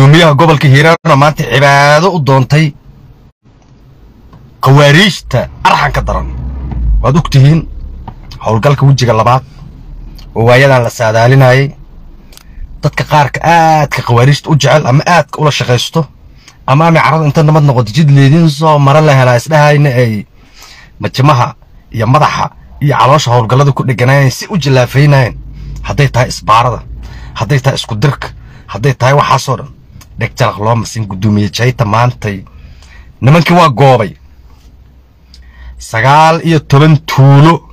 guddoomiyaha gobolka hiiraanoo maanta cibaado u doontay khawaariijta arxanka daran waad og tihiin howlgalka wejiga labaad oo waayadan la saadaalinayay dadka qaarka aadka khawaariijta u jecel ama aadka ula shaqaysto ama amay carradu inta nabad noqoto jid leediin soo mara la helaa isdhahayna ay majimaha iyo madaxa iyo caloosha howlgallada ku dheganaayeen si u jillaafaynaayeen hadday tahay isbaarada hadday tahay isku dirka hadday tahay waxaasoo dhan dheg jalaq loo masin guddoomiye jayta maantay nimankii waa goobay sagaal iyo toban tuulo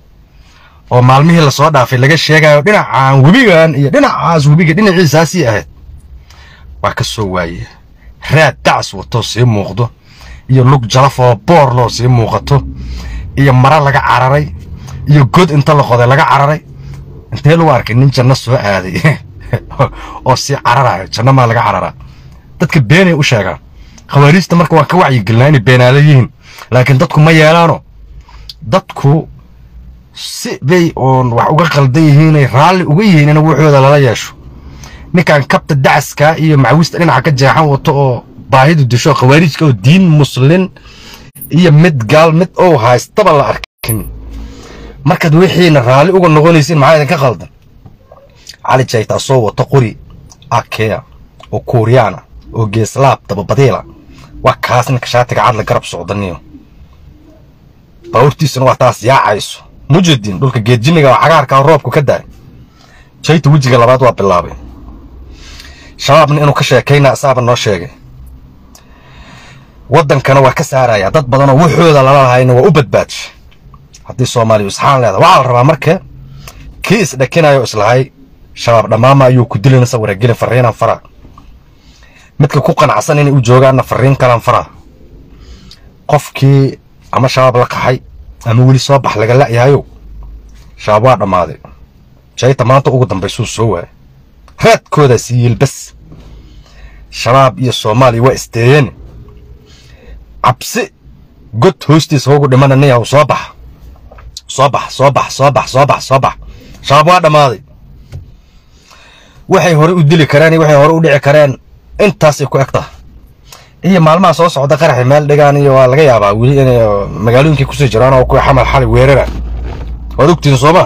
oo maalmihii lasoo dhaafay laga sheegayo dhinacaan webigan iyo dhinacaas webiga dhinaciisaasii ahayd waa ka soo waaye raad dacs watoo sii muuqdo iyo lug jalaf oo boor loo sii muuqato iyo mara laga cararay iyo god inta la qoday laga cararay intee lagu arkay nin janno soo aaday oo sii cararayo janno maa laga cararaa dadka beenay u sheegaan khawaariijta marka waan ka wacyigelinaa inay beenaala yihiin laakiin dadku ma yeelaano dadku si bay oon wax uga qaldan yihiinay raalli uga yihiin in wuxooda lala yeesho ninkan kabta dacaska iyo macawista dhinaca ka jeexan wato oo baahidu disho khawaariijka oo diin muslin iyo mid gaal mid ou haystaba la arkin markaad wixiina raalli uga noqonaysiin maxaa idinka qaldan cali jaytaa soo wato qori akea oo kuuriyaana oo geeslaab dababadiila waa kaas ninka shaatiga cadla garab socdaniyo baawurtiisuna waa taas yaacayso mujadiin dhulka geedjiniga oo cagaarkaa roobku ka daay jayta wejiga labaad waa bilaabay shabaabna inuu ka sheekayna isaaba noo sheegay waddankana waa ka saaraya dad badanoo wuxooda lala lahayna waa u badbaadshay haddii soomaaliya isxaan leeda waxaa la rabaa marka kii isdhakinayo islahay shabaab dhammaama ayuu ku dilinaysa waragelin farriinan faraa midka ku qanacsan inay u joogaanna farriin kalan faraa qofkii ama shabaab la qaxay ama weli soo bax laga la'yahayow shabaab waa dhammaaday jayta maanta ugu dambaysuu soo waayay raadkoodaa sii yilbas shabaab iyo soomaaliya waa isteeyeen cabsi god hoostiisa ugu dhimananayahu soo bax soo bax soo bax soo bax soo bax soo bax shabaab waa dhammaaday waxay hore u dili kareen iyo waxay hore u dhici kareen intaasay ku eg tahay iyo maalmaha soo socda qaraxi meel dhigaan iyo waa laga yaabaa weli inay magaalooyinkii kusii jiraan oo kuwa xamal xali weerara waad ogtihin sooma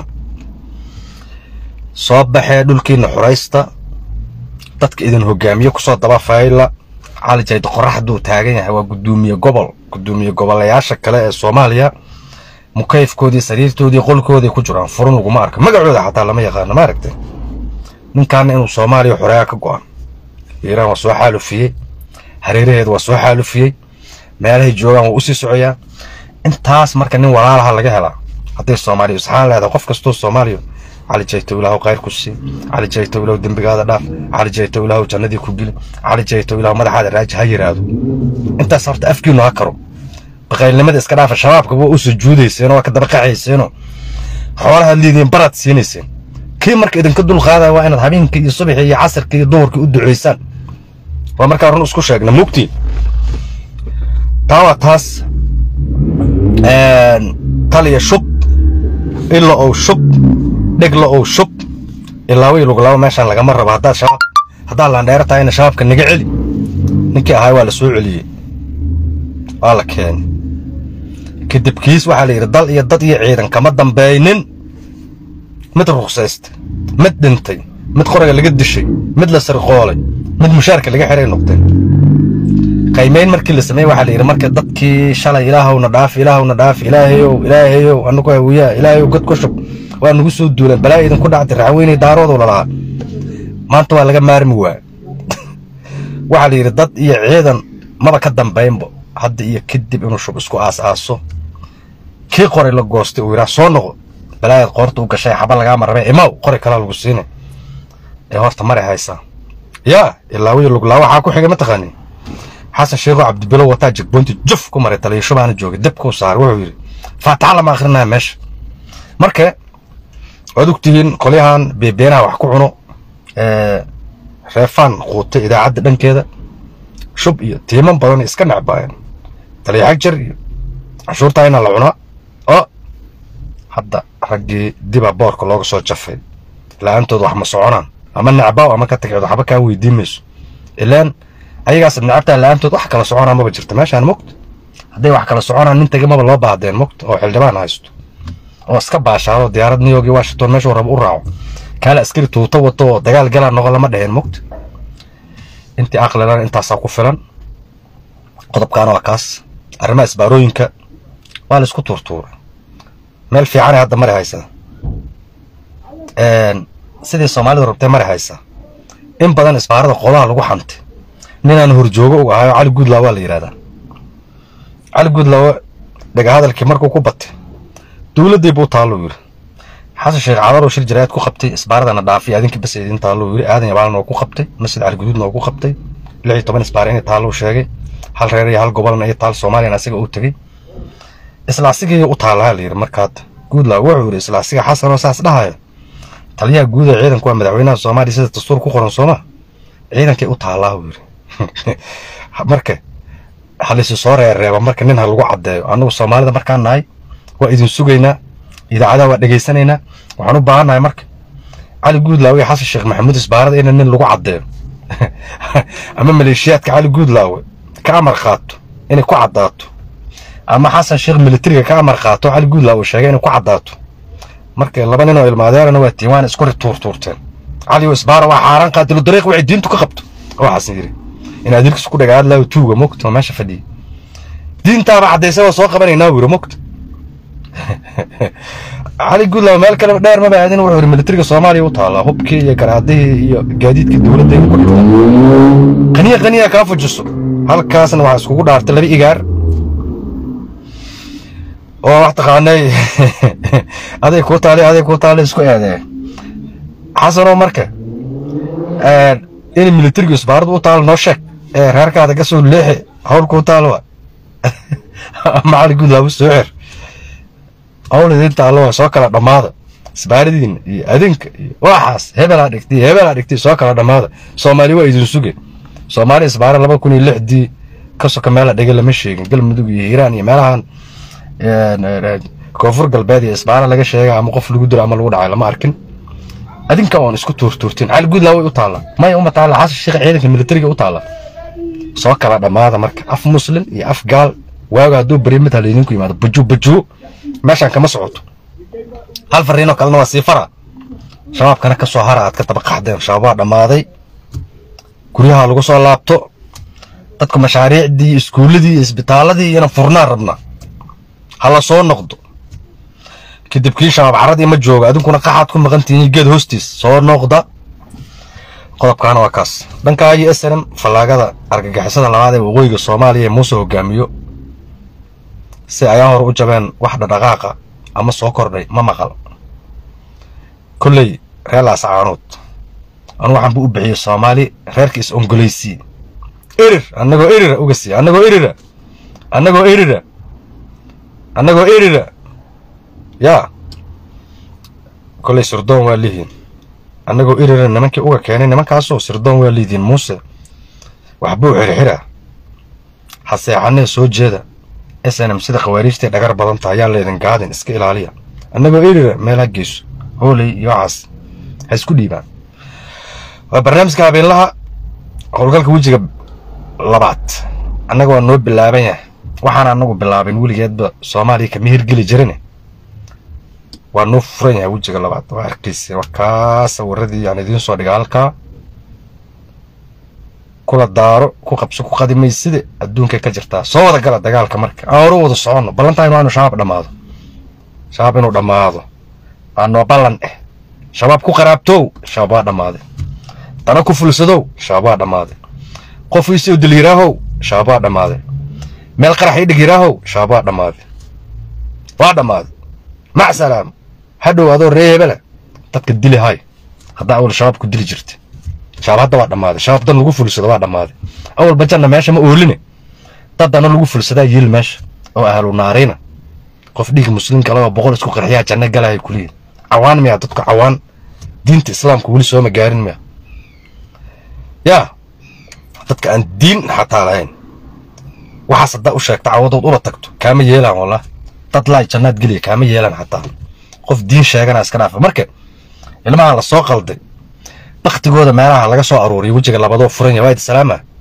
soo baxee dhulkiina xuraysta dadka idin hogaamiye kusoo daba fayla cali jayda qoraxduu taagan yahay waa guddoomiye gobol guddoomiye gobolayaasha kale ee soomaaliya mukayfkoodii sariirtoodii qolkoodii ku jiraan furun laguma arka magacooda xataa lama yaqaano ma aragtay ninkaana inuu soomaaliya xoreeya ka go'an hiiraan waa soo xaalufiyey hareeraheeda waa soo xaalufiyey meelahay joogaan waa u sii socoyaa intaas marka nin walaalaha laga helaa hadday soomaaliya isxaan leedahay qof kastoo soomaaliya cali jayto ilaahu khayr ku sii cali jayto ilaahu dembigaada dhaaf cali jayto ilaahu jannadii ku geli cali jayto ilaahu madaxaada raaji ha yiraahdo intaas horta afkiinu ha karo baqaylnimada iska dhaafa shabaabka waa u sujuudayseen waa ka dabaqaxayseenoo xoolahaad liidiin baraad siinayseen kii marka idinka dul qaadaya waa inaad habeenkii iyo subaxii iyo casirkii iyo duhurkii u ducaysaan waa markaa run isku sheegna mugtiin taa waa taas taliya shub ila ou shub dhegla ou shub ilaa way luglabo meeshaan lagama rabo haddaad shabaab haddaad laandheero tahayna shabaabka naga celi ninkii ahaay waa la soo celiyey waa la keenay kadib kiis waxaa la yidhi dal iyo dad iyo ciidan kama dambaynin mid ruqsaysta mid dhintay mid qoraga laga dishay mid la sirqoolay mid mushaarka laga xiray noqdeen qaymayn markii la sameeyey waxaa la yidhi marka dadkii shalay ilaahowna dhaaf ilaahowna dhaaf ilaahayow ilaahayow anagu hawiyaa ilaahayow god ku shub waa nagu soo duuleen balaa idinku dhacday raxweynay daaroodu lalahaa maanta waa laga maarmi waa waxaa la yidhi dad iyo ciidan maba ka dambaynbo hadda iyo kadib inuu shub isku aas-aaso kii qoray la goostay uu yidhaah soo noqo balaayaad qoorta u gashay xaba lagaama rabee imaw qori kalaa lagu siinay ee horta maray haysaa yaa ilaa wiyo luglaa waxaa ku xigay mataqaanii xasan sheekho cabdibilow wataa jigboynti juf ku maray taliya baana joogay debkuu saaray wuxuu yidhi faataxa lama akrinaya meesha marka waad ogtihiin qolyahan beebeenaha wax ku cuno reefaan quutay idaacadda dhankeeda shub iyo tiiman badan iska necbaayeen taliya xagjar iyo cashuurtaa inaa la cunaa oo hadda raggii diba boorka looga soo jafay la-aantood wax ma soconaan ama necbaaw ama ka tagceed waxba kaa weydiin mayso ilaan ayagaas nacabtaa la-aantood wax kala soconaa maba jirto meeshaan mogt hadday wax kala soconaan nin taga maba loo baahdeen mogt oo xildhibaan haysto oo iska baashaado diyaarad new york iyo washington meeshuu rabo u raaco kaale askari tuuto wato oo dagaal galaa noqon lama dheheen mogt intii aqlilan intaasaa ku filan qodobkaana waa kaas arrimaha isbaarooyinka waa la isku tuurtuura meel fiicanay hadda mari haysa sidii soomaalidu rabtay mari haysa in badan isbaarada qolaha lagu xantay ninaan horjoogo u ahayo cali guudlaa waa la yidhahdaa cali guudlaawo dhagahadalkii markuu ku batay dowladdii buu taalluu yidhi xasan sheekh cadaroo shir jaraayad ku qabtay isbaaradana dhaafiy adinkii bas idin taalluu yidhi aadan yabaalna oo ku qabtay masjid cali guduudna oo ku qabtay lix iyo toban isbaara inay taalluu sheegay hal reer iyo hal gobolna iyo taal soomaaliyana asiga uu tegey isla asigii u taallaa la yidhi markaad guudlaa wuxuu yidhi isla asiga xasan oo saas dhahaya taliyaha guud ee ciidanku waa madaxweynaha soomaaliya sida dastuur ku qoran sooma ciidankay u taallaa buu yidhi marka halisi soo reereeba marka nin ha lagu caddeeyo annagu soomaalida markaan nahay waa idin sugaynaa idaacadaha waa dhegaysanaynaa waxaan u baahannahay marka cali guudlaawe iyo xasan sheekh maxamuud isbaarada ina nin lagu caddeeyo ama maleeshiyaadka cali guudlaawe ka amar qaato inay ku caddaato ama xasan sheekh militariga ka amar qaato cali guudlaawe sheegay inay ku caddaato marka laba nin oo ilmaadeerana waa tiin waana isku rituurtuurteen cali isbaara waa xaaraan qaatilo dariiq waxay diintu ka qabto waxaasan yidhi in adilkiis ku dhagaad laaw tuuga mogta oo meesha fadhiya diintaaba caddaysa waa soo qabanaynaa wiro mogta cali guudlaaw meel kale dheer maba aadin wuxuu yidhi militariga soomaaliya u taallaa hubkii iyo garaadihii iyo gaadiidkii dowladda ku dhigta qaniya qaniya kaa fujiso halkaasna waxaa iskugu dhaartay laba igaar oo wax taqaanay aday kuu taali aday kuu taali isku eedee xasanoo marka in militarigu isbaaradu u taalo noo sheeg ee reerkaada ka soo leexi hawl kuu taalo wa ama cali guudlaabu soo xir hawl idin taalo waa soo kala dhammaada isbaaradiina iyo adinka iyo waxaas hebelaa dhigtay hebelaa dhigtay soo kala dhammaada soomaali waa idin suge soomaali isbaara laba kun iyo lixdii ka soka meela dhigay lama sheegin galmudug iyo hiiraan iyo meelahan koonfur galbeed iyo isbaara laga sheega ama qof lagu dilo ama lagu dhacay lama arkin adinka oon isku tuurtuurtin cali guudlaa way u taalla maya uma taalla xasan sheekh ciidanka militariga u taalla soo kala dhammaada marka af muslim iyo af gaal waaga hadduu beri mid hala idinku yimaado bujuu bujuu meeshaan kama socoto hal fariinoo kalena waa sii fara shabaabkana ka soo hara aad ka tabaqaxdeen shabaab waa dhammaaday guryaha lagu soo laabto dadku mashaariicdii iskuulladii iyo isbitaaladii iyana furnaan rabnaa hala soo noqdo kadib kii shabaab caradii ma joogo adinkuna qaxaad ku maqantihiin geed hoostiis soo noqda qodobkaana waa kaas dhankaa iyo snm fallaagada argagixisada labaad ee waqooyiga soomaaliya ee muuse hogaamiyo si ayaa hor u jabeen wax dhadhaqaaqa ama soo kordhay ma maqal kolley reer laascaanood anu waxaan bu u bixiyey soomaali reerka is ongoleysii erir annagoo erira uga sii annagoo erira annagoo erira annagoo erira yaa kolley sirdoon waa lihiin annagoo erira nimankii uga keenay nimankaasoo sirdoon waa liidiin muuse waxbuu xirxiraa haseexanee soo jeeda s n m sida khawaariijtay dhagar badan tahay ayaa laydin gaadin iska ilaaliya annagoo erira meelha geyso hooley iyo waxaas ha isku dhiibaan waa barnaamijka habeenlaha howlgalka wejiga labaad annaga waa noo bilaaban yahay waxaan anagu bilaabin weligeedba soomaaliya kama hirgeli jirine waa noo furan yahay wejiga labaad waa arkaysa waa kaa sawiradii aan idiin soo dhiga halkaa kula daaro ku qabso ku qadimayside adduunkay ka jirtaa soo wada gala dagaalka marka aan hore wada soconno ballantaa inu aanu shabaab dhammaado shabaab inuu dhammaado waa noo ballan eh shabaab ku qaraabtow shabaab waa dhammaaday dana ku fulsadow shabaab waa dhammaaday qof iisoo daliiraahow shabaab waa dhammaaday meel qarax ii dhigiraahow shabaab waa dhammaaday waa dhammaaday mac salaam hadhow adoo ree hebela dadka dili hay haddaa awal shabaab ku dili jirta shabaab hadda waa dhammaaday shabaab dan lagu fulsado waa dhammaaday awal bajanna meesha ma ooline dad dana lagu fulsadaa yiil meesha oo ahlu naarina qof dhiig muslimka laba boqol isku qarxiyaa janno galaya kuliya cawaan miya dadku cawaan diinta islaamka weli sooma gaarin miya yaa dadka aan diin xataa lahayn waxaas haddaa u sheegta cawadood ula tagto kaama yeelaan wallah dad laay jannaad geliya kaama yeelaan xataa qof diin sheegana iska dhaafa marka ilmaha la soo qalday baktigooda meelaha laga soo aruuriyo wejiga labadoo furan yahay waa idi salaama